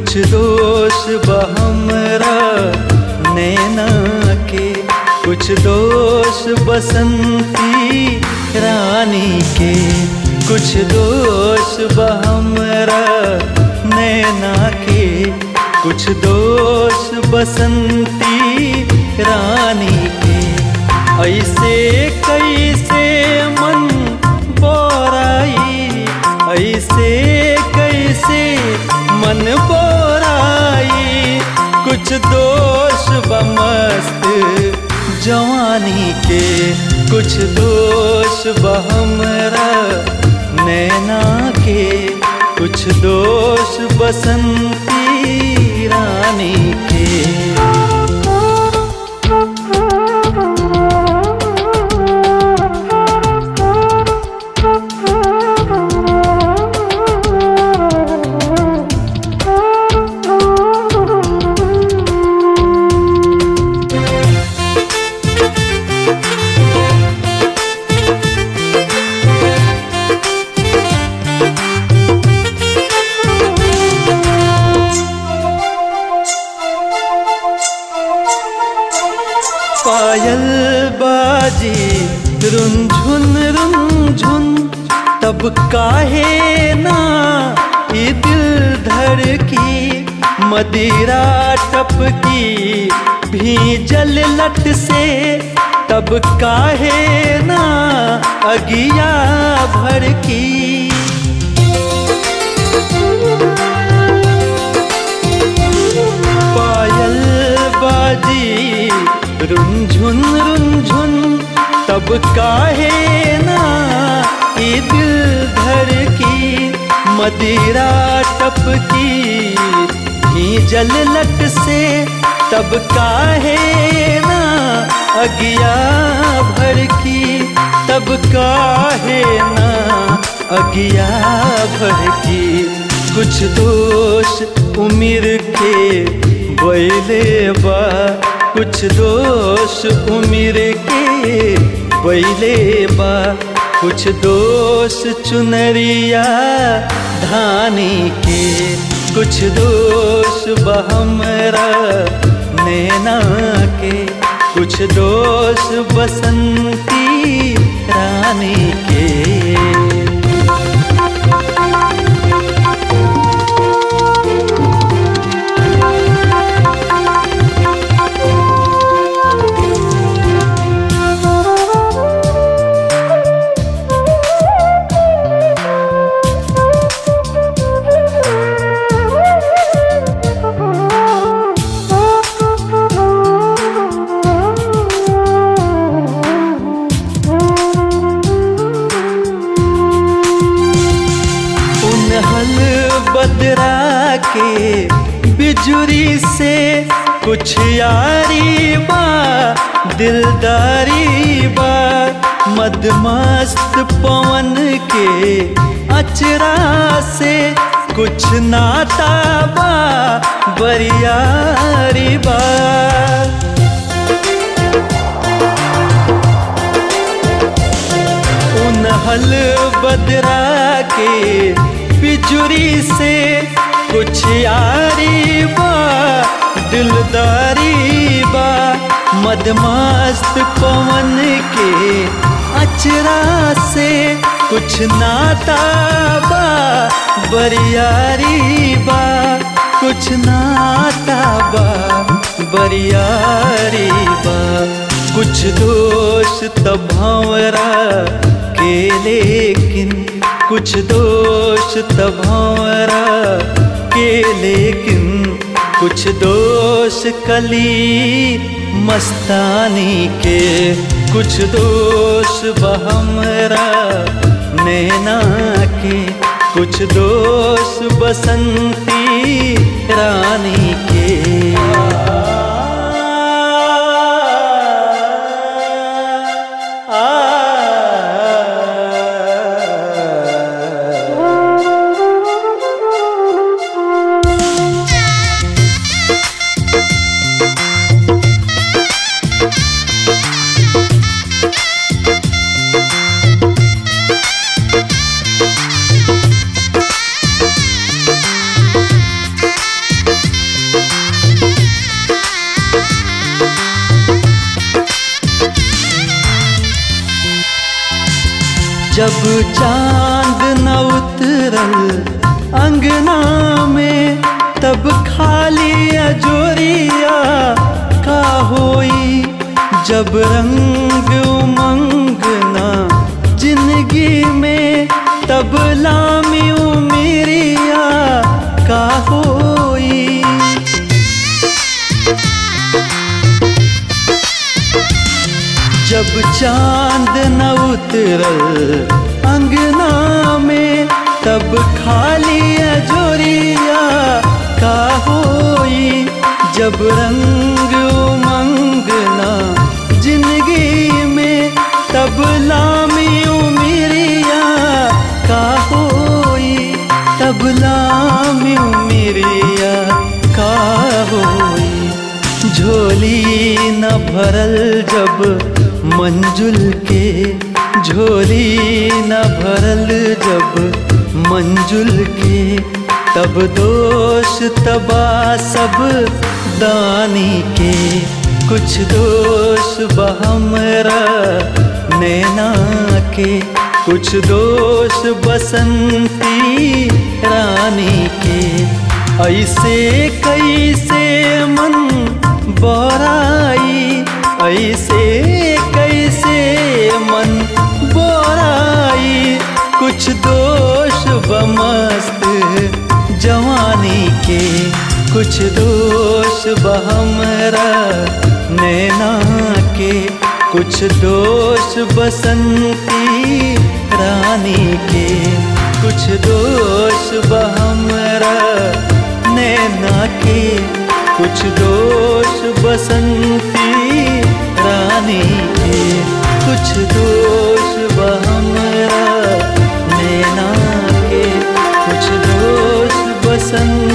कुछ दोष बहमरा नैना के कुछ दोष बसंती रानी के कुछ दोष बहमरा नैना के कुछ दोष बसंती रानी के ऐसे कैसे मन बोराई ऐसे कैसे मन बोराई कुछ दोष बमस्त जवानी के कुछ दोष बहमरा नैना के कुछ दोष बसंती रानी के पायल बाजी रुंझुन रुंझुन तब काहे ना ये दिल धड़की मदिरा टपकी भीजल लट से तब काहे ना अगिया भड़की पायल बाजी रुंझुन रुंझुन तब काहे ना ये दिल धर की मदिरा टपकी भीजल लट से तब काहे ना अगिया भर की तब काहे ना अगिया भर की कुछ दोष उम्र के बैले बा कुछ दोष उम्र के बैले बा कुछ दोष चुनरिया धानी के कुछ दोष बहमरा नैना के कुछ दोष बसंती रानी के उनहल बदरा के बिजुरी से कुछ यारी बा दिलदारी बा मदमस्त पवन के अचरा से कुछ नाता बा बरियारी बा उनहल बदरा के बिजुरी से कुछ यारी बा दिलदारी बा मदमस्त पवन के अचरा से कुछ नाता बा बरियारी बा कुछ नाता बा बरियारी बा कुछ दोष तब भंवरा के लेकिन कुछ दोष तब भंवरा के लेकिन कुछ दोष कली मस्तानी के कुछ दोष बहमरा नैना के कुछ दोष बसंती रानी के जब चांद न उतरल अंगना में तब खाली अजोरिया का होई जब रंग उमंग ना जिंदगी में तब लामी उमेरिया का होई जब चांद न उतरल अंगना में तब खाली अजोरिया का होई जब रंग उमंग ना जिंदगी में तब लामी उमिरिया का होई तब लामी उमिरिया का होई झोली न भरल जब मंजुल के झोली न भरल जब मंजुल के तब दोष तबा सब दानी के कुछ दोष बहमरा नैना के कुछ दोष बसंती रानी के ऐसे कैसे मन बोराई ऐसे कैसे मन बोराई कुछ दोष बमस्त जवानी के कुछ दोष बहमरा नैना के कुछ दोष बसंती रानी के कुछ दोष बहमरा नैना के कुछ दोष बसंती रानी के कुछ दोष बहमरा नैना के कुछ दोष बसंती